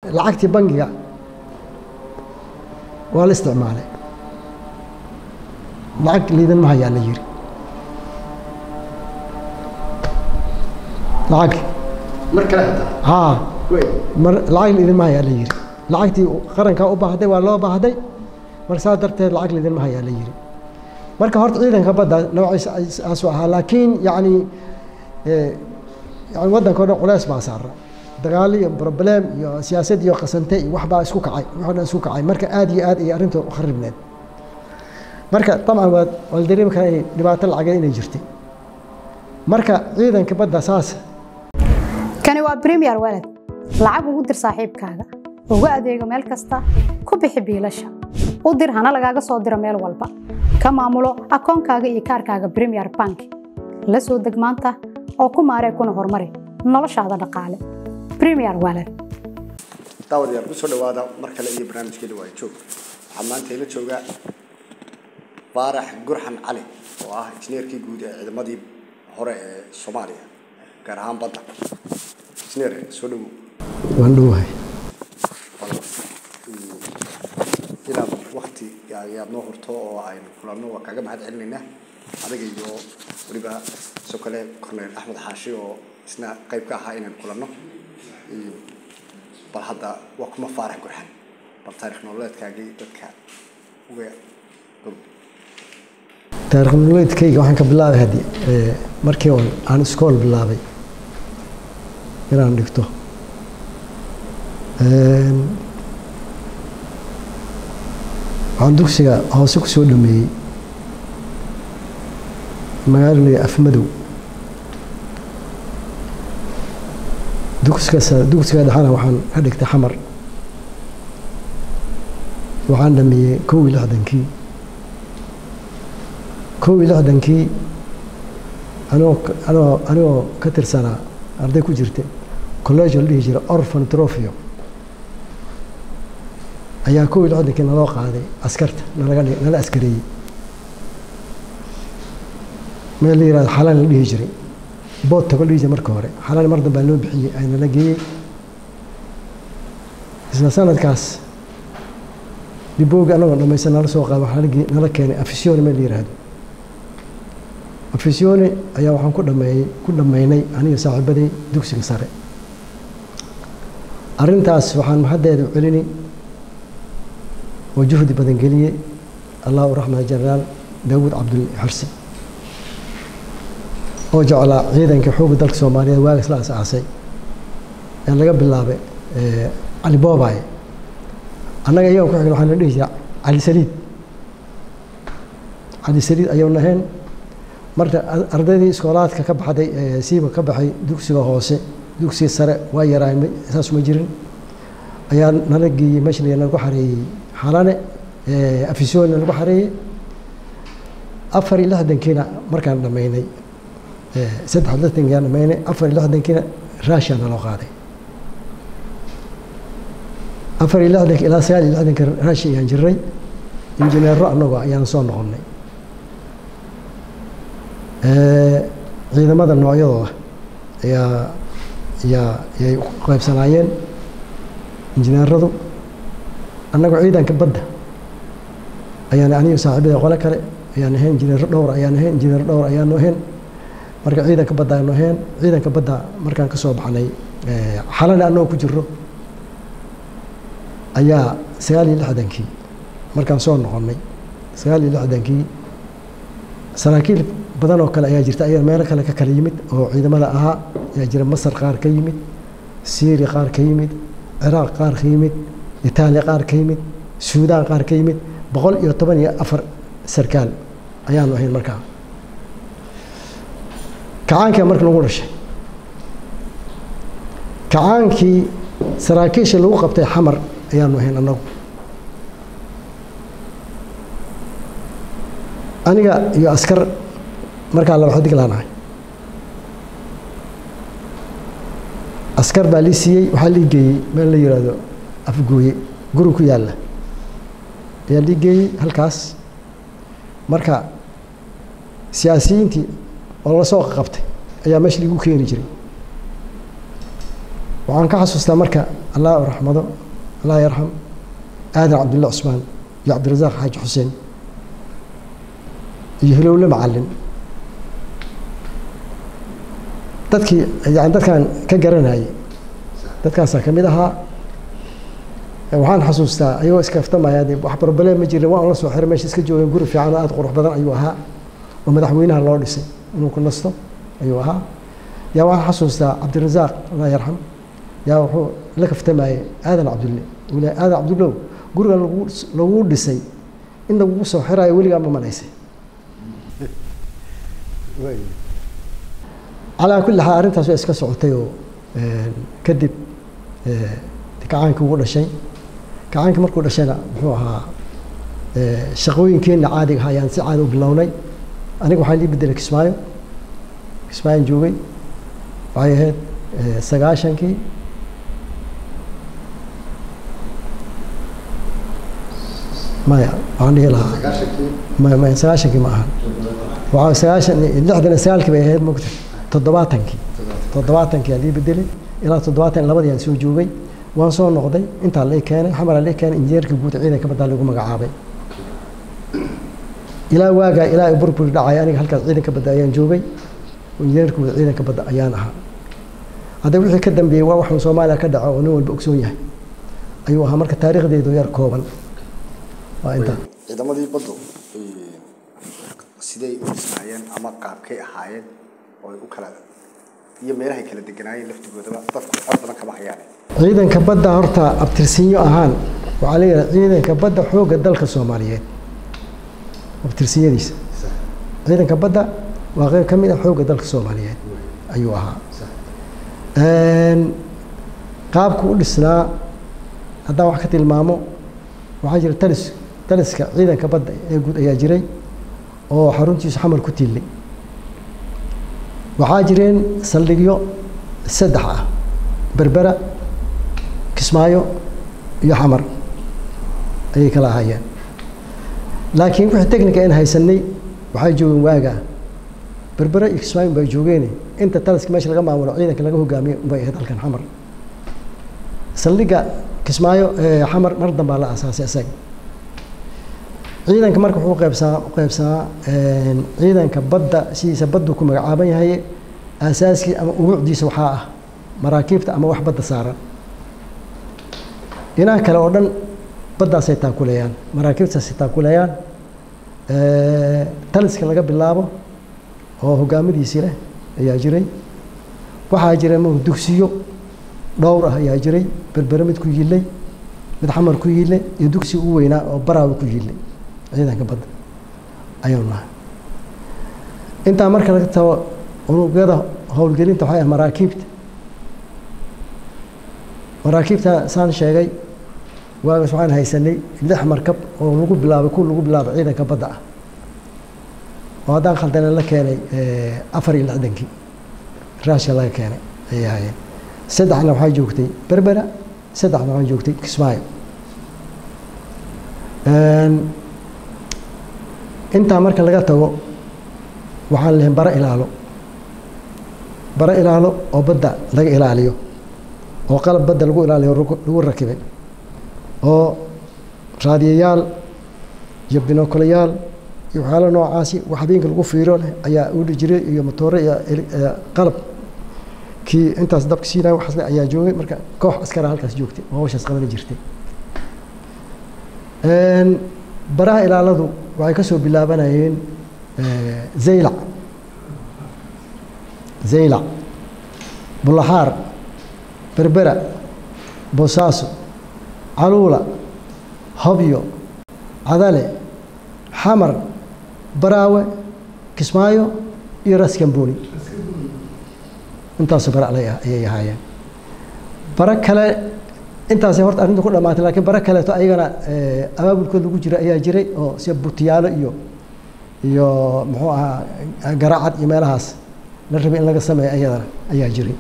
lacagtii bangiga waa la isticmaalay lacag liidan ma hayaa la yiri lacag mar kale hataa haa wey mar lacag liidan ma hayaa la yiri lacagtii qarankaa u baahday waa loo baahday marka saas darteed lacag liidan ma hayaa la yiri marka horta ciidanka badda noociisa aasu ahaa laakiin yacni eh, yani waddanka o dhan culeys baa saara dagaalo iyo problem iyo siyaasad iyo qasante iyo waxbaa isku kacay wax o dhan isku kacay marka aad iyo aad ayay arrintu u kharibneed marka dabcan waad waa la dareemi karaa inay dhibaato lacageed inay jirtay marka ciidanka badda saas kani waa premier walad lacag ugu dir saaxiibkaaga ugu adeego meel kasta ku bixi biilasha u dir hana lagaaga soo diro meel walba ka maamulo akoonkaaga iyo kaarkaaga premier bank la soo deg maanta oo ku maaree kuna horumari noloshaada dhaqaale premier walad daawadayaal kusoo dhawaada mar kale iyo barnaamijkeena waa joog waxaa maanta ila jooga baarax gurxan cali oo ah injineerkii guud ee ciidamadii hore ee soomaaliya gaar ahaan badda injineer soo dhawow waan dhowahay inaad wakti ayaad noo horto oo aynu kulanno waa kaaga mahad celinaynaa adiga iyo weliba sidoo kale cornel axmed xaashi oo isna qayb ka ahaa inaynu kulanno iyo bal hadda waa kuma faarax gurxan bal taarikh nololeedkaagii dadka uga dhow taarikh nololeedkayga waxaan ka bilaabay haddii eh, markii on aan iskool bilaabay inaan dhigto Een, waxaan dugsiga hoose ku soo dhameeyey magaalada afmadow dugsiga sa- dugsiga dhexana waxaan ka dhigtay xamar waxaan dhameeyey kow iyo lixdankii kow iyo lixdankii anigoo ka- anigoo anigoo ka tirsanaa arday ku jirta college la dhihi jiray orphan trofio ayaa kow iyo lixdankii naloo qaaday askarta nalaga dhig- nala askareeyey meel la yihahdo xalaan la dhihi jiray bood tago la dhihi jiray marka hore xalaan mar dambaa loo bixiyey ay nala geeyey isla sanadkaas diboogi anagoo dhamaysan nala soo qaada waxaa nala ge- nala keenay afisione meel la yihahdo afisione ayaa waxaan ku dhameeyey ku dhammaynay aniga saaxiibaday dugsiga sare arrintaas waxaan mahaddeeda u celini oo juhdi badan geliyey allahu raxmat jenaraal daawuud cabdul xarsi oo jeclaa ciidanka xoogga dalka soomaaliyeed waagas la asaasay ee laga bilaabay eh, cali boobaaye annaga iyaga ku xigna waxaa la dhihi jiraa cali saliid cali saliid ayuu naheen marka ar- ardaydii iskoolaadka ka baxday ee siiba ka baxay dugsiga hoose dugsiga sare waa yaraay ma- saas ma jirin ayaa nala geeyey meesha la nagu xareeyey xalane ee afisyoon nagu xareeyey afar iyo lixdankiina markaan dhammaynay ee saddex iyo lixdankiina dhammaynay afar iyo lixdankiina raashiya naloo qaaday afar iyo lixdanki ilaa sagaal iyo lixdanka raashi ayaan jiray injineero annagoo ayaan soo noqonnay Ee, ciidamada noocyadooda ayaa ayaa ayay u qaybsanaayeen injineeradu annagoo ciidanka badda ayaan aniga saaxiibada qole kale ayaan ahayn injineero dhowr ayaan ahayn injineero dhowr ayaan ahayn marka ciidanka badda ayaan ahayn ciidanka badda markaan ka soo baxnay ee, xalana annagoo ku jiro ayaa sagaal iyo lixdankii markaan soo noqonnay sagaal iyo lixdankii saraakiil badan oo kale ayaa jirta ayaa meelo kale ka kala yimid oo ciidamada ahaa ayaa jira masar qaar ka yimid siiri qaar ka yimid ciraaq qaar ka yimid itaaliya qaar ka yimid suudaan qaar ka yimid boqol iyo toban iyo afar sarkaal ayaanu ahayn markaa kacaankii marka lagu dhashay kacaankii saraakiisha lagu qabtay xamar ayaanu ahayn annagu aniga iyo askar markaa laba xadig laanahay askar baa lii siiyey waxaa lii geeyey meel la yidhaahdo afgooye guri ku yaalla ayaa lii geeyey halkaas marka siyaasiyiintii oo la soo qabtay ayaa meesha liigu keeni jiray waxaan ka xasuustaa marka allah raxmado allah yarxam aadan cabdulla cusmaan iyo cabdirasaaq xaaji xuseen iyo hilowle macalin dadkii yani dadkaan ka garanayay dadkaasaa ka mid ahaa waxaan xasuustaa ayagoo iskaftamaya de wax barbalee ma jirin waan la soo xiray meesha iska joogeen guri fiican oo aada qurux badan ayuu ahaa oo madaxweynaha loo dhisay inuu ku nasto ayuu ahaa yaa waxaan xasuustaa cabdirasaaq allah yarxam yaa wuxuu la kaftamayay aadan cabdulle uu leeyahay aadan cabdullow gurigan lagu lagu dhisay in lagugu soo xiraayo weligaa ma malaysay calaa kulli xaal arrintaas waa iska socotay oo kadib kacaankii ugu dhashay kacaankii markuu dhashayna muxuu ahaa shaqooyinkeenna caadiga ahaa ayaan si caadi u bilownay aniga waxaa lii bedelay kismaayo kismaayaan joogay waxay ahayd sagaashankii maya waxaan dhihi lahaa maya maya sagaashankii ma ahan waxaa sagaashan lixdan iyo sagaalkii bay ahayd mogta toddobaatankii toddobaatankii aa lii bedelay ilaa toddobaatan labadii aan soo joogay waan soo noqday intaa lai keenay xamaraa lai keenay injineerka guud ciidanka baddaa lagu magacaabay ilaa waagaa ilaa burburi dhacay aniga halkaas ciidanka badda ayaan joogay injineerka guud ciidanka badda ayaan ahaa hadda wixii ka dambeeyey waa waxuu soomaaliya ka dhaco oo nin walba ogsoon yahay ayuu ahaa marka taariikhdeedu yar kooban waa intaa ciidamadii baddu siday u dhisnaayeen ama qaabkay ahaayeen oo ay u kala iyo meelahay kala deganaayeen laftigoodaba dadku cod badan kama hayaan ciidanka badda horta abtirsinyo ahaan waxaa leeyahay ciidanka badda xoogga dalka soomaaliyeed abtirsinyadiisa ciidanka badda waa qeyb ka mid ah xoogga dalka soomaaliyeed ayuu ahaa qaabku u dhisnaa haddaan wax ka tilmaamo waxaa jira talis taliska ciidanka badda ee guud ayaa jiray oo xaruntiisu xamar ku tiilay waxaa jireen saldhigyo saddex ah berbera kismaayo iyo xamar ayay kala ahaayeen laakiin wixii technica aan haysanay waxay joogeen waagaa berbera iyo kismaayo bay joogeen inta taliska meesha laga maamulo ciidanka laga hogaamiyo bay ahayd halkan xamar saldhigga kismaayo xamar mar dambaa la asaasay isaga ciidanka marka wuxuu qaybsamaa qaybsamaa ciidanka badda sidiisa baddu ku magacaaban yahay aasaaskii ama ubuucdiisa waxaa ah maraakiibta ama wax badda saaran dhinaca kale oo dhan baddaasay taakuleeyaan maraakiibtaasay taakuleeyaan taliska laga bilaabo oo hogaamadiisii leh ayaa jiray waxaa jira m dugsiyo dhowr ah ayaa jiray berbere mid ku yillay mid xamar ku yille iyo dugsi u weynaa oo baraawi ku yillay ciidanka badda ayuu nahay intaa marka laga tago unugyada howlgelinta waxay ah maraakiibta maraakiibta saan sheegay waagaas waxaan haysanay lix markab oo lagu bilaabay ku lagu bilaabay ciidanka badda ah oo haddaan khaldana la keenay afar iyo lixdankii raashka laga keenay ayay ahaayeen saddexna waxaa joogtay berbera saddexna waxaa joogtay kismaayo intaa marka laga tago waxaan lehay bara ilaalo bara ilaalo oo badda laga ilaaliyo oo qalab badda lagu ilaaliyo lagu rakibay oo raadiyayaal iyo binokolayaal iyo waxyaala noocaasi wax habeenka lagu fiiro leh ayaa udhi jiray iyo motoore iyo qalab kii intaas dabka siinaya waxaasle ayaa joogay marka koox askara halkaas joogtay oo hawshaas qabani jirtay baraha ilaaladu waxay ka soo bilaabanayeen zaylac zaylac bulaxaar berbera boosaaso caluula hobyo cadale xamar baraawe kismaayo iyo raskamboni intaasoo bare ayay ahaayeen bare kale intaasay horta arrinta ku dhamaatay lakiin bare kaleeto ayagana abaabulkood lagu jira ayaa jiray oo sida butiyaalo iyo iyo muxuu ahaa garaacad iyo meelahaas la rabay in laga sameeyo ayadana ayaa jiray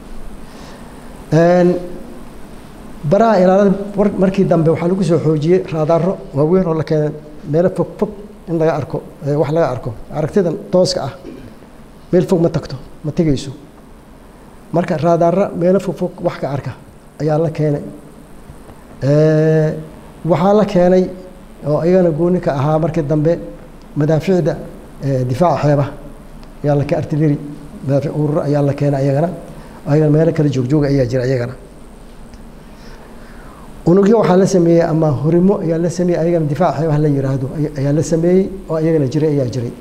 baraha ilaalada markii dambe waxaa lagu soo xoojiyey raadaaro waaweyn oo la keenay meelo fog fog in laga arko wax laga arko aragtidan tooska ah meel fog ma tagto ma tegayso marka raadaara meelo fogfog wax ka arka ayaa la keenay waxaa la keenay oo iyagana gooni ka ahaa markii dambe madaaficda difaaca xeebaha ayaa la artillery madaafic urur ayaa la keenay ayagana ayagana meelo kala joogjooga ayaa jira ayagana unugyo waxaa la sameeyey ama horimo ayaa la sameeyey ayagana difaaca xeebaha la yiraahdo ayaa la sameeyey oo ayagana jiray ayaa jiray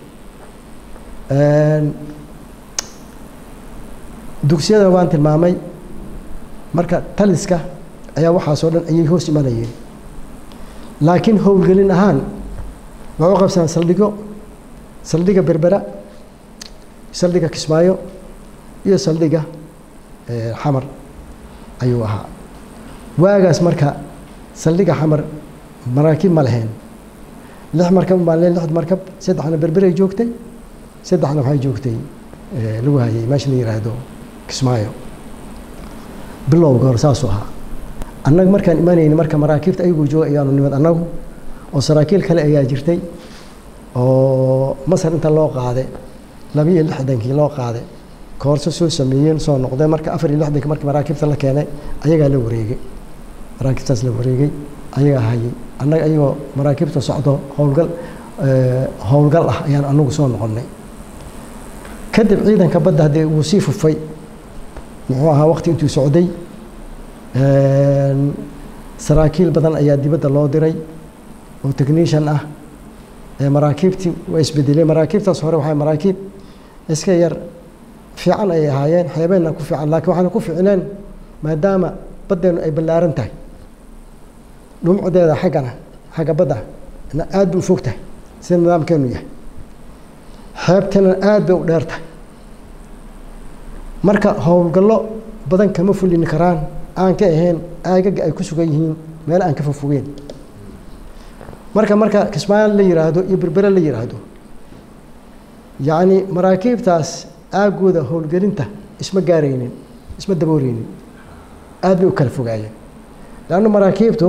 dugsiyada waan tilmaamay marka taliska ayaa waxaasoo dhan ayay hoos imanayeen laakiin howlgelin ahaan waxay u qabsadaan saldhigo saldhiga berbera saldhiga kismaayo iyo saldhiga xamar ayuu ahaa waagaas marka saldhiga xamar maraakiib ma lahayn lix markab baan leen lix markab saddexna berberay joogtay saddexna waxay joogtay lagu hayay meesha la yiraahdo kismaayo bilowga hore saasuu ahaa annaga markaan imanayni marka maraakiibta ayagoo jooga ayaanu nimid annagu oo saraakiil kale ayaa jirtay oo masar inta loo qaaday laba iyo lixdankii loo qaaday koorso soo sameeyeen soo noqdeen marka afar iyo lixdankii markii maraakiibta la keenay ayagaa la wareegay maraakiibtaas la wareegay ayagaa hayay annaga ayagoo maraakiibta socdo howlgal howlgal ah ayaan anagu soo noqonnay kadib ciidanka badda haddee wuu sii fufay muxuu ahaa waqti intuu socday saraakiil badan ayaa dibadda loo diray oo technician ah maraakiibtii waa isbedelay maraakiibtaas hore waxay maraakiib iska yar fiican ayay ahaayeen xeebeenna ku fiican laakiin waxaana ku ficneen maadaama baddeenu ay ballaaran tahay dhumucdeeda xaggana xagga badda aad bay u fog tahay sida nidaamkeenu yahay xeebtana aad bay u dheer tahay marka howlgallo badan kama fulini karaan aan ka ahayn aagaga ay ku sugan yihiin meel aan ka fofogeen marka marka kismaayo la yiraahdo iyo berbere la yiraahdo yacni maraakiibtaas aagooda howlgelinta isma gaaraynin isma dabooreynin aad bay u kala fogaayeen leanna maraakiibtu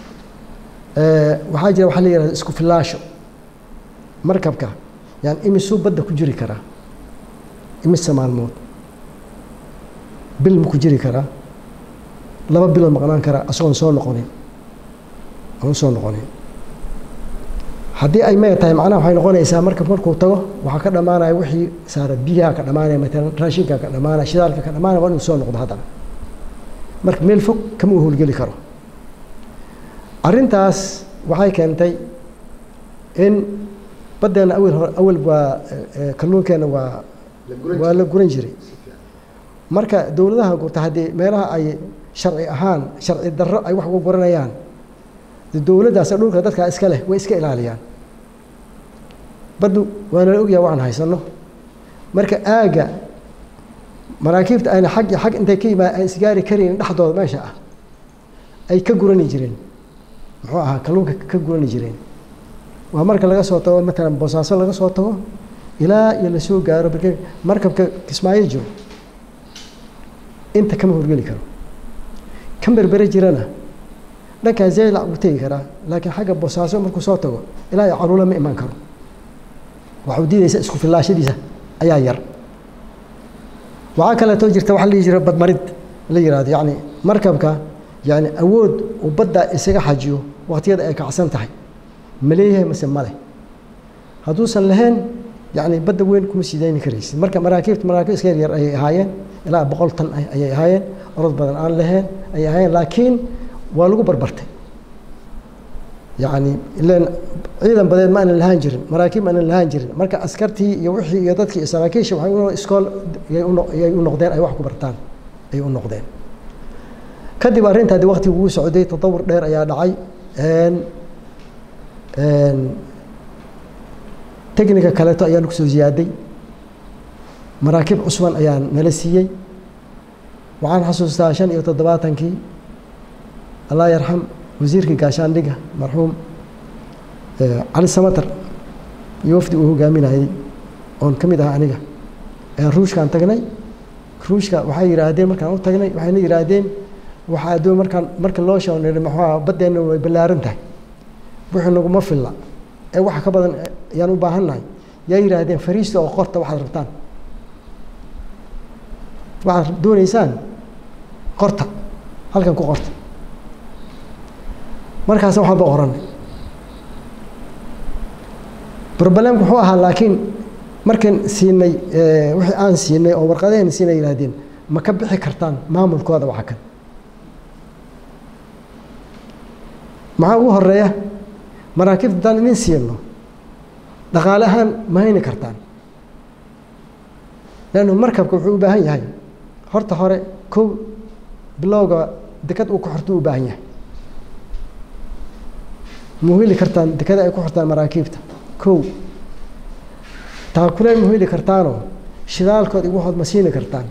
waxaa jira waxaa la yihahda isku filaasho markabka yani imisuu badda ku jiri karaa imise maalmood bil ma ku jiri karaa laba bilood maqnaan karaa asagoon soo noqonin aan soo noqonin haddii ay maya tahay macnaha waxay noqonaysaa marka markuu tago waxaa ka dhammaanaya wixii saara biyaha ka dhammaanaya matalan raashinka ka dhammaanaya shidaalka ka dhammaanaya waa inuu soo noqdo haddana marka meel fog kama u howlgeli karo arrintaas waxay keentay in baddeena awel hore awel waa kalluunkeenna waa waa la guran jiray marka dowladaha gurta haddii meelaha ay sharci ahaan sharci darro ay wax uga guranayaan dowladdaas dhulka dadkaa iska leh way iska ilaaliyaan baddu waana la ogyaha waxaan haysanno marka aagga maraakiibta ayna xag iyo xag intay ka yimaad aan isgaari karaynin dhexdooda meesha ah ay ka gurani jireen muxuu ahaa kalluunka ka gurani jireen waa marka laga soo tago matalan boosaaso laga soo tago ilaa iyo lasoo gaaro markabka kismaayo jiro inta kama horgeli karo kan berbere jirana dhankaa zaylac wuu tegi karaa laakiin xagga boosaaso markuu soo tago ilaa iyo caruula ma imaan karo waxuu diidaysa isku filaashadiisa ayaa yar waxaa kaleetoo jirta waxa la dhihi jira badmarid la yihahdo yacni markabka yacni awood uu badda isaga xajiyo waqtiyada ay kacsan tahay ma leeyahay mase ma leh hadduusan lahayn yacni badda weyn kuma sidayni karaysid marka maraakiibta maraakiib iska yaryar ayay ahaayeen ilaa boqol tan ayay ahaayeen orod badan aan lahayn ayay ahaayeen laakiin waa lagu barbartay yacni ilan ciidan badeed ma aanan lahaan jirin maraakiib ma aanan lahaan jirin marka askartii iyo wixii iyo dadkii iyo saraakiisha waxay u iskool yay u noqdeen ay wax ku bartaan ay u noqdeen kadib arrintaadi waqtigu wuu socday tatawur dheer ayaa dhacay technika kaleeto ayaa nagu soo ziyaaday maraakiib cusban ayaa nala siiyey waxaan xasuustaa shan iyo toddobaatankii allah yarxam wasiirkii gaashaandhiga marxuum cali samatar iyo wafdi uu hogaaminayey oon ka mid ahaa aniga ruushkaan tagnay ruushka waxay yidhaahdeen markaan u tagnay waxayna yidhaahdeen waxaa adoo markaan marka loo shooniri maxaa baddeenna way ballaaran tahay wixii naguma filla ee waxa ka badan ayaan u baahannahay yaa yidhaahdeen fariista oo qorta waxaad rabtaan waxaad dooneysaan qorta halkan ku qorta markaas wax walba qoranay problemku wuxuu ahaa laakiin markan siinay wixii aan siinay oo warqadaheen siinay yidhahdeen ma ka bixi kartaan maamulkooda waxa kan maxaa ugu horeeya maraakiibta haddaan idin siino dhaqaale ahaan ma hayni kartaan leannu markabka wuxuu u baahan yahay horta hore kow bilowga dekad uu ku xortuu u baahan yahay ma heli kartaan dekada ay ku xortaan maraakiibta kow taakuleen ma heli kartaanoo shidaalkood igu hood ma siini kartaan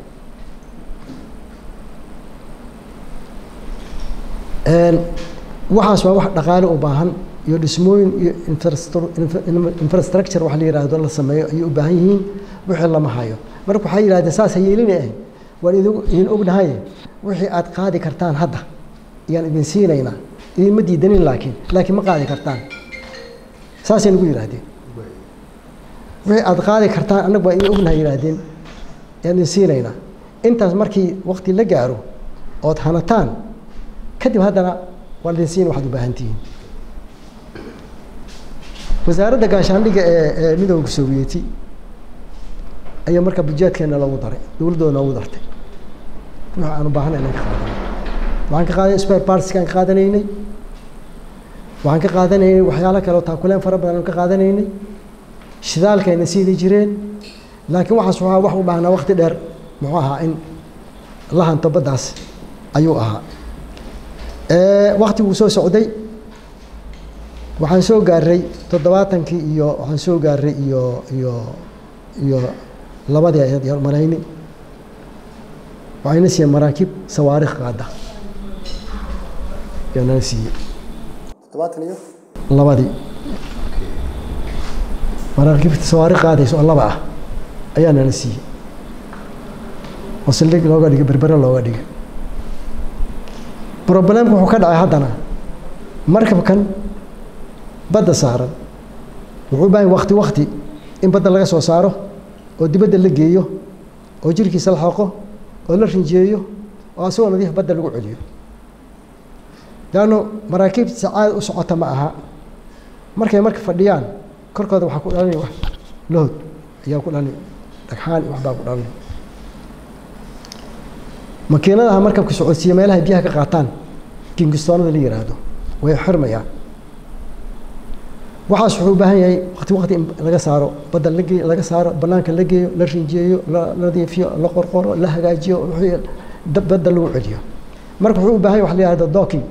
waxaas waa wax dhaqaale u baahan iyo dhismooyin iyo infrastructure wax la yidhaahdo la sameeyo ayay u baahan yihiin wixii lama hayo marka waxay yidhahdeen saas ha yeelina eh waan idin ognahay wixii aad qaadi kartaan hadda ayaan idin siinaynaa idinma diidanin laakiin laakiin ma qaadi kartaan saasay nagu yidhaahdeen wixii aad qaadi kartaan annagu waa idin ognahay yidhaahdeen ayaan idin siinaynaa intaas markii waqti la gaaro ood hanataan kadib haddana waan idin siin waxaad u baahan tihiin wasaaradda gaashaandhigga ee ee midooda sovieti ayaa marka budjeedkeena loogu daray dowladdooda noogu dartay wix aan u baahana inaan ka qaadano waxaan ka qaadanay spare partskaan ka qaadanaynay waxaan ka qaadanaynay waxyaalo kale oo taakuleen fara badan aan ka qaadanaynay shidaalkayna siidi jireen laakiin waxaas waxaa wax u baahnaa waqti dheer muxuu ahaa in la hanto baddaas ayuu ahaa wakti wuu soo socday waxaan soo gaaray toddobaatankii iyo waxaan soo gaaray iyo iyo iyo labadii ayaad yar marayni waxayna siiyeen maraakiib sawaarikh qaada ayaa nala siiyey toddobaatan iyo labadii maraakiibta sawaarikh qaadaysa oo laba ah ayaa nala siiyey oo saldhig looga dhigay berbere looga dhigay problemku wuxuu ka dhacay haddana markabkan badda saaran wuxuu u baahan wakti wakti in badda laga soo saaro oo dibadda la geeyo oo jirkiisa la xoqo oo la rinjeeyo oo asagoo nadiif badda lagu celiyo leanno maraakiibta sacaada u socota ma aha markay marka fadhiyaan korkooda waxaa ku dhalanaya wax lahod ayaa ku dhalanay dhagxaan iyo waxbaa ku dhalanay makiinadaha markabka socodsiiya meelaha biyaha ka qaataan kingistoonada la yiraahdo way xirmayaan waxaas wuxuu u baahan yahay waqti waqti in laga saaro badda la geeyo laga saaro banaanka la geeyo la rinjeeyo la nadiifiyo la qorqoro la hagaajiyo wixii badda lagu celiyo marka wuxuu u baahan yahay wax la yihahdo docking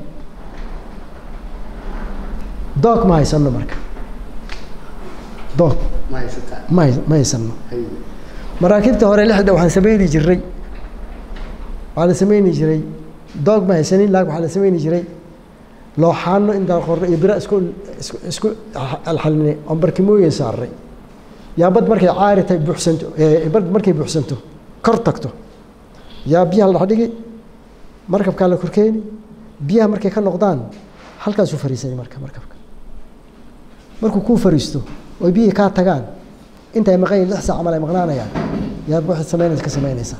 dock ma haysano marka dock ma haysataa ma hay- ma haysano hay maraakiibta hore lixda waxaan sameyni jiray waxaa la sameyni jiray doog ma haysanin laakin waxaa la sameyni jiray looxaano intaan qorno iyo bira isku isku isku alxalinay oon barkimooyin saaray yaa bad markay caari tahay buuxsanto ee bad markay buuxsanto kor tagto yaa biyaha la dhex dhigi markabkaa la korkeeni biyaha markay ka noqdaan halkaasuu fariisanay marka markabka markuu kuu fariisto oy biyihii kaa tagaan intay maqan yihin lix saac camal ay maqnaanayaan yaad waxaad samaynaysa ka samaynaysaa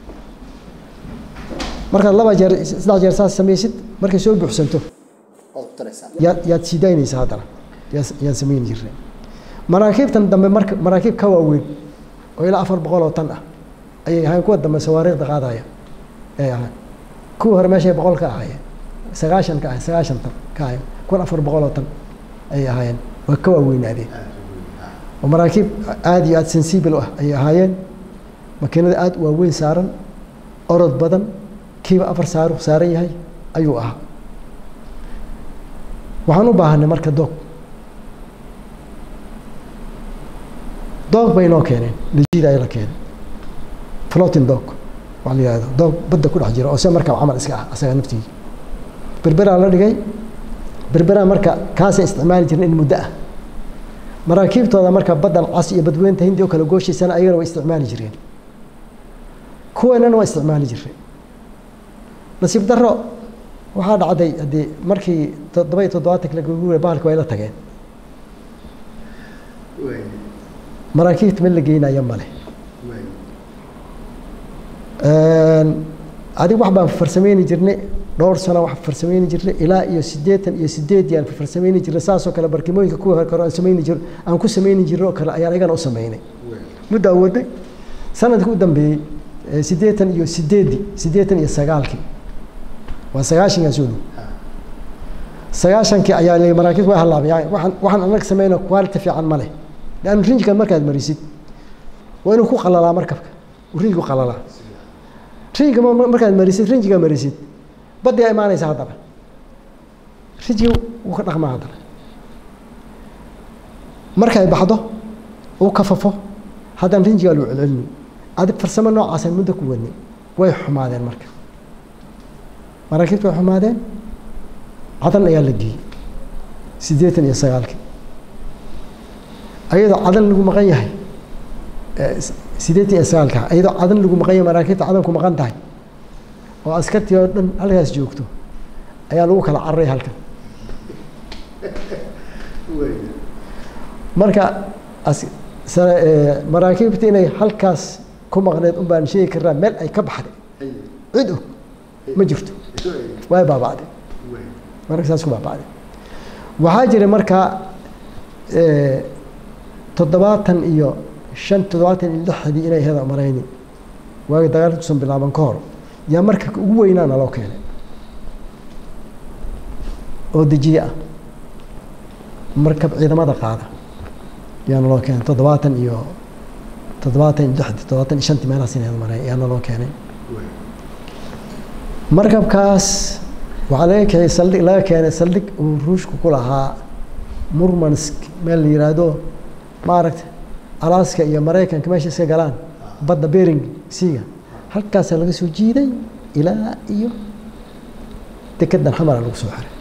markaad laba jeer saddex jeer saas samaysid markay soo buuxsanto waad ku taraysaa yaad yaad sii daynaysaa haddana yaa- yaan samayn jirnay maraakiibtan dambe marka maraakiib ka waaweyn oo ilaa afar boqol oo tan ah ayay ahayn kuwa dambe sawaariikhda qaadaya ay ahaan kuwa hore meeshay boqol ka ahaayeen sagaashan ka ahayn sagaashan tan ka ahayn kuwan afar boqol oo tan ayay ahaayeen waa ka waaweynaadeen oo maraakiib aada iyo aada sensible u ah ayay ahaayeen makiinada aada u waaweyn saaran orod badan kiiba afar saaru saaran yahay ayuu ahaa waxaan u baahanay marka doog doog bay noo keeneen lijiida ay la keeneen floating dog waxaa la yihahdo doog badda ku dhex jira oo se markaa camal iska ah asaga naftiisa berberaa la dhigay berberaa marka kaasay isticmaali jireen in muddo ah maraakiibtooda marka baddan cas iyo badweynta hindi oo kale gooshaysana ayagana way isticmaali jireen kuweenana waa isticmaali jireen nasiib darro waxaa dhacday haddii markii toddoba iyo toddobaatanki la guguray bahalka way la tageen way maraakiibta mid la geynaya male way adig wax baan farsameyni jirnay dhowr sano wax farsameyni jirnay ilaa iyo siddeetan iyo sideedii aan farsameyni jirnay saasoo kale barkimooyinka kuwa hore kore aan sameyni jir aan ku sameyni jirnay oo kale ayaan igana u sameynay muddo awoodnay sanadkii u dambeeyey siddeetan iyo sideedii siddeetan iyo sagaalkii waa sagaashankaa soo dhow sagaashankii ayaa la maraakiib waa halaabay waxaan waxaan anaga sameyna quality fiican ma leh leannu rinjikan markaad marisid waa inuu ku qalalaa markabka uu rinjigu qalalaa rinjiga markaad marisid rinjiga marisid baddigaa imaanaysa haddana rinjiga wuu ka dhaqmaa haddana markay baxdo uu kafafo haddana rinjigaa loo celcelini adig farsamo noocaasaan muddo ku wadnay way xumaadeen marka maraakiibta way xumaadeen cadan ayaa la geeyey siddeetan iyo sagaalkii ayadoo cadan lagu maqan yahay siddeetan iyo sagaalka ayadoo cadan lagu maqan yahay maraakiibta cadan ku maqan tahay oo askartii oo dhan halkaas joogto ayaa lagu kala cararay halkan marka maraakiibta inay halkaas ku maqneed un baan sheegi karnaa meel ay ka baxday cid og ma jirto way baaba'day marka saas ku baaba'day waxaa jira markaa toddobaatan iyo shan toddobaatan iyo lixdii inay heda marayni waagi dagaalka tusan bilaaban ka hor yaa marka ugu weynaana loo keenay oo dejiye ah markab ciidamada qaada yaana loo keenay toddobaatan iyo toddobaatan iyo lixdii toddobaatan iyo shantii meelahaas inay heda maray yaana loo keenay markabkaas waxaa laga keenay saldhig laga keenay saldhig uu ruushku ku lahaa murmansk meel la yiraahdo maaragta alaska iyo maraykanka meesha iska galaan badda bering siiga halkaasaa laga soo jiiday ilaa iyo dekedan xamara lagu soo xiray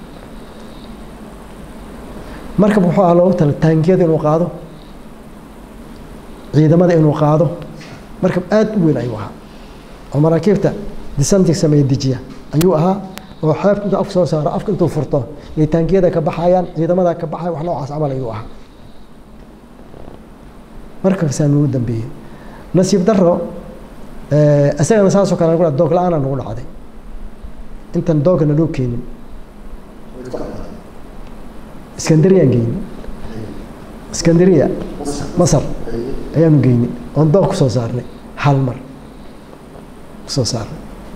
markab wuxuu ahaa loogu tala taangiyada inuu qaado ciidamada inuu qaado markab aada u weyn ayuu ahaa oo maraakiibta disantig sameeya dejiya ayuu ahaa oo xeebta intuu afka soo saaro afka intuu furto ay taangiyada ka baxayaan ciidamada ka baxaya wax noocaas camal ayuu ahaa markabkaasaa nagu dambeeyey nasiib daro isagana saasoo kale nagu doog la-aana nagu dhacday intan doogana loo keenin iskandariyaan geyni iskandariya masar ayaanu geyni oon doog kusoo saarnay hal mar kusoo saarnay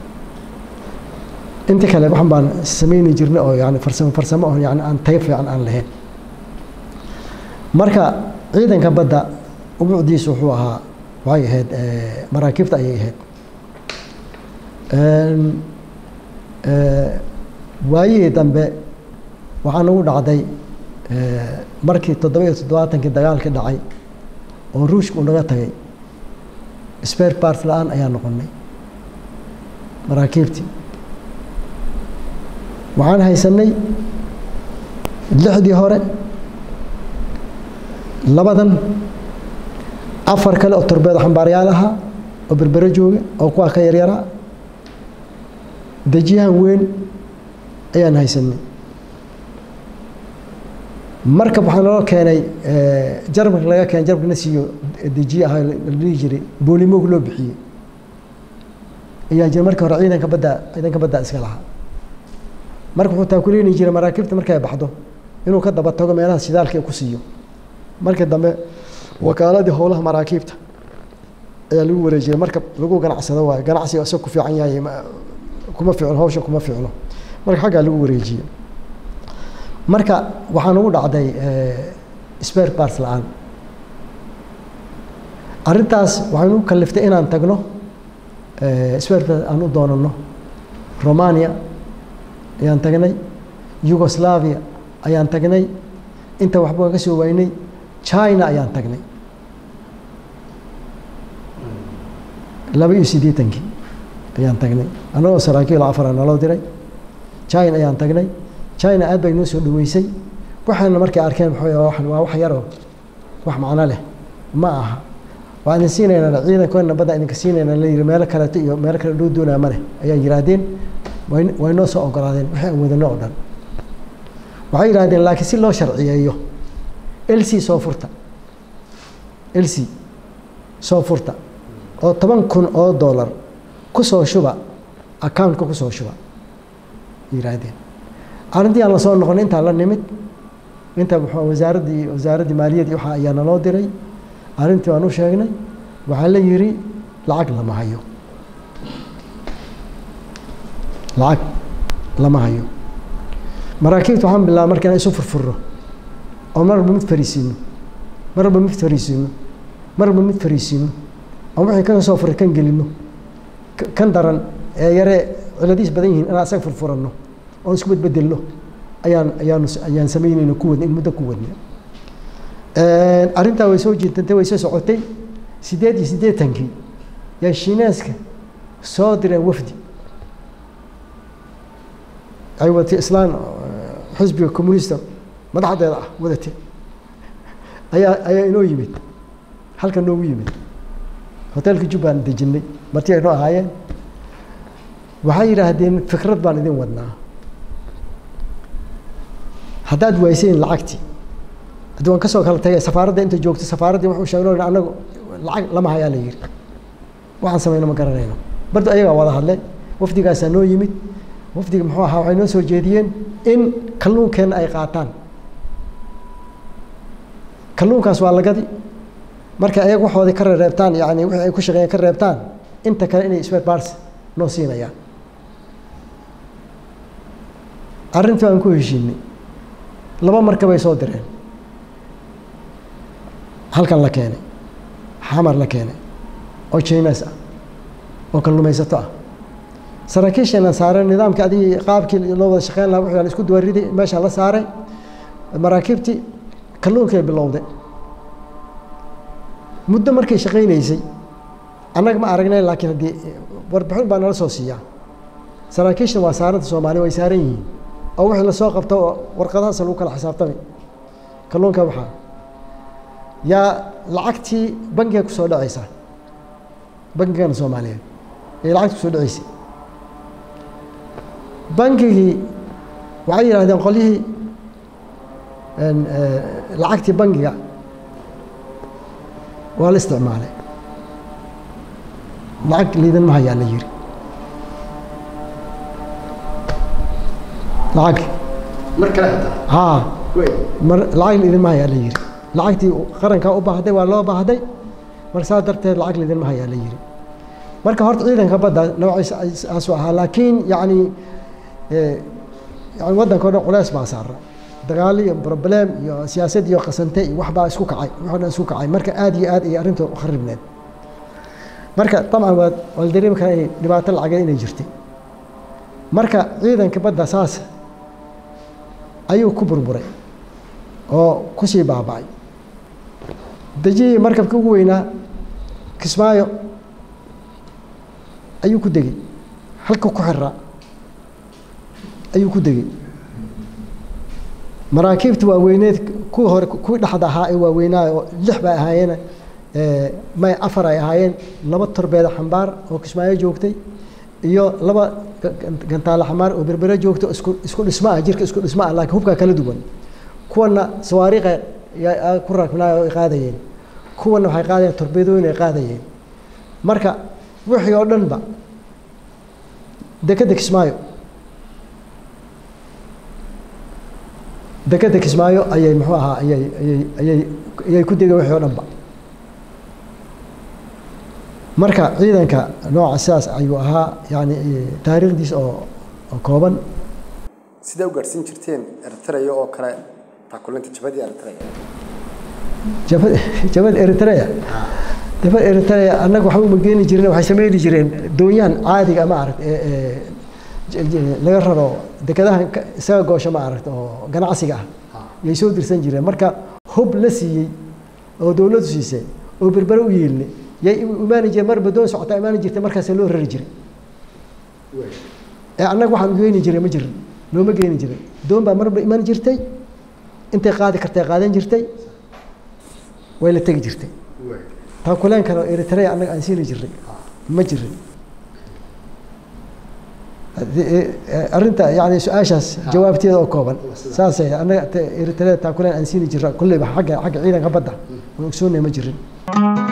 inta kale waxan baan sameyni jirnay oo yani farsamo farsamo oo yani aan tayb fiican aan lahayn marka ciidanka badda ubuucdiisu wuxuu ahaa waxay ahayd maraakiibta ayay ahayd waayihii dambe waxaa nagu dhacday markii toddoba iyo toddobaatankii dagaalkii dhacay oo ruushka uu naga tagay spare part la-aan ayaa noqonay maraakiibtii waxaan haysanay lixdii hore labadan afar kale oo torbeedo xambaaryaal ahaa oo berbero jooga oo kuwaa ka yaryaraa dejiyahan weyn ayaan haysanay markab waxaa naloo keenay jarmalka laga keenay jarmalka na siiyo dejiye ahaa la dhihi jiray boolimoog loo bixiyey ayaa jira markii hore ciidanka badda ciidanka badda iska lahaa marka wuxuu taakuleeni jiray maraakiibta markay baxdo inuu ka daba tago meelaha shidaalka ku siiyo markii dambe wakaaladii howlaha maraakiibta ayaa lagu wareejiyay marka lagu ganacsado waayo ganacsiga isag ku fiican yahay kuma fiicno hawsha kuma fiicno marka xaggaa lagu wareejiyey marka waxaa nagu dhacday spare parts la-aan arrintaas waxay nagu kaliftay inaan tagno spare parts aan u doonano romania ayaan tagnay yugoslavia ayaan tagnay inta waxba ka soo waynay china ayaan tagnay laba iyo siddeetankii ayaan tagnay annagoo saraakiil afara naloo diray china ayaan tagnay china aad bay noo soo dhaweysay waxaana markay arkeen waa wax yaroo wax macno leh ma aha waa idin siinaynaa ciidankoona badda idinka siinaynaa la yiri meelo kaleeto iyo meelo kale loo doonaa ma leh ayaa yihaahdeen way noo soo ogolaadeen waxay aan wadano oo dhan waxay yidhahdeen laakiin si loo sharciyeeyo lc soo furta lc soo furta oo toban kun oo dollar kusoo shuba accountka kusoo shuba yihaahdeen arrintii aan lasoo noqon intaa la nimid inta muxuu wasaaraddii wasaaraddii maaliyaddii waxa ayaa naloo diray arrintii waan u sheegnay waxaa la yidhi lacag lama hayo lacag lama hayo maraakiibta waxaan bilaaba marka inaan isu furfurno oo mar walba mid fariisiino mar walba mid fariisiino mar walba mid fariisiino oo wixii kaga soo furay kan gelino kan daran ee yare ciladiis badan yihiin inaan asaga furfuranno oon isku bedbedelno ayaan ayaanu ayaan samaynayno ku wadna in muddo ku wadna arrintaa way soo jiitantay way soo socotay siddeed iyo siddeetankii yaa shiinaaska soo direen wafdi ay wadatay islaan xisbiga communista madaxdeeda ah wadatay ayaa ayaa inoo yimid halkan noogu yimid hoteelka jubbaan dejinay marti ay noo ahaayeen waxay yidhaahdeen fikrad baan idin wadnaa haddaad waaysayn lacagtii haddii waan kasoo kala tagay safaaradda inta joogto safaaraddii wuxuu sheegno anagu lacag lama hayaa la yidhi waxaan samayno ma garanayno bardu ayagaa wada hadle wafdigaasaa noo yimid wafdiga muxuu ahaa waxay noo soo jeediyeen in kalluunkeenna ay qaataan kalluunkaas waa lagadi marka ayaga waxoodii ka reereebtaan yani wixii ay ku shaqeeyeen ka reebtaan inta kale inay spare parts noo siinayaan arrintii waan ku heshiinay laba markabay soo direen halkan la keenay xamar la keenay oo chinas ah oo kalluumaysato ah saraakiisheenan saaray nidaamkii adigii qaabkii loo wada shaqeyn lahaa wixii aan isku duwariday meeshaan la saaray maraakiibtii kalluunkay bilowday muddo markay shaqaynaysay annaga ma aragnay laakiin haddii warbixin baa nala soo siiyaa saraakiishna waa saaranta soomaaliya way saaran yihiin oo wixii lasoo qabto oo warqadahaas lagu kala xisaabtamay kalluunka waxaa yaa lacagtii bangiga kusoo dhacaysa bangigana soomaaliyeed ee lacagta kusoo dhacaysay bangigii waxay yidhahdeen qolyihii lacagtii bangiga waa la isticmaalay lacag liidan ma hayaa la yiri lacag mar kale hataa haa wey mar lacag liidinma hayaa la yiri lacagtii qarankaa u baahday waa loo baahday marka saas darteed lacag liidinma hayaa la yiri marka horta ciidanka badda noociisa aasu ahaa laakiin yacni yani waddanka o dhan culeys baa saara dagaal iyo problem iyo siyaasad iyo qasante iyo waxbaa isku kacay waxoo dhan isku kacay marka aad iyo aad ay arrinta u kharibneed marka dabcan waa waa la dareemi karaa inay dhibaato lacageed inay jirtay marka ciidanka badda saas ayuu ku burburay oo kusii baaba'ay dejiyii markabkii ugu weynaa kismaayo ayuu ku degey halka ku xiraa ayuu ku degey maraakiibta waaweyneed kuwii hore kuwii dhexda ahaa ee waaweynaa oo lix bay ahaayeen may afar ay ahaayeen laba torbeeda xambaar oo kismaayo joogtay iyo laba gantaale xambaar oo berbere joogtay isku isku dhismo ah jirka isku dhismo ah laakiin hubkaa kala duwan kuwana sawaariiqa yaa ku rakbinaay oo ay qaadayeen kuwana waxay qaadayeen torbeedooyin ay qaadayeen marka wixii oo dhanba dekeda kismaayo dekeda kismaayo ayay muxuu ahaa ayay ayay ayay ayay ku degeen wixii oo dhanba marka ciidanka nooca sidaas ayuu ahaa yani taariikhdiis oo oo kooban sidee u gaadhsiin jirteen eritrea oo kale taakulinta jabadii eritrea jabad jabad eritrea jabad eritrea annaga waxba uma geeni jirin waxay sameyni jireen doonyahan caadiga ma aragt ee laga raro dekadahan isaga goosha ma aragt oo ganacsiga ah yay soo dirsan jireen marka hub la siiyey oo dowladdu siisay oo berbere u yeelnay yay imaani jireen marba doon socotaa imaani jirtay markaasaa loo rari jiray ee annaga waxaan geeni jiray ma jirin looma geeni jirin doon baa marba imaan jirtay intay qaadi kartay qaadan jirtay way la tegi jirtay taakuleenkana oo eritrea annaga aan siini jirnay ma jirin arrinta yani su-aashaas jawaabteeda oo kooban saasay annaga eritrea taakuleen aan siini jirna kulleyba xagga xagga ciidanka badda oo ogsoonnay ma jirin